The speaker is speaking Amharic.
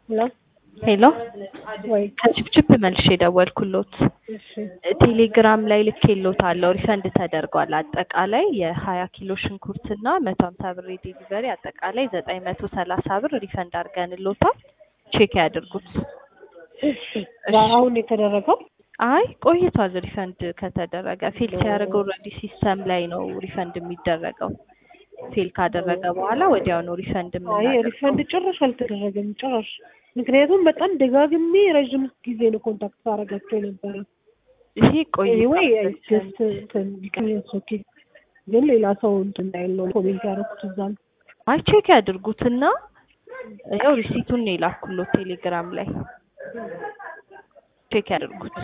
ሄሎ ሄሎ ወይ ከችፕችፕ መልሼ የደወልኩሎት እሺ ቴሌግራም ላይ ልኬሎታለሁ ሪፈንድ ተደርጓል። አጠቃላይ የሀያ ኪሎ ሽንኩርት እና መቶ ሀምሳ ብር የዴሊቨሪ አጠቃላይ ዘጠኝ መቶ ሰላሳ ብር ሪፈንድ አድርገንሎታል። ቼክ ያድርጉት። እሺ አሁን የተደረገው አይ ቆይቷል። ሪፈንድ ከተደረገ ፌል ሲያደርግ ኦልሬዲ ሲስተም ላይ ነው ሪፈንድ የሚደረገው። ፌል ካደረገ በኋላ ወዲያው ነው ሪፈንድ አይ የምናደርገው። ሪፈንድ ጭራሽ አልተደረገም ጭራሽ። ምክንያቱም በጣም ደጋግሜ ረዥም ጊዜ ነው ኮንታክት ሳደርጋቸው የነበረ። ይሄ ኤኒዌይ ቆይቷል። ጀስት እንትን ቢቀርስ ኦኬ። ግን ሌላ ሰው እንትን እንዳይል ነው ኮሜንት ያደረኩት እዛ ነው። አይ ቼክ ያድርጉትና ያው ሪሲቱን ነው የላኩሎት ቴሌግራም ላይ ቼክ ያድርጉት።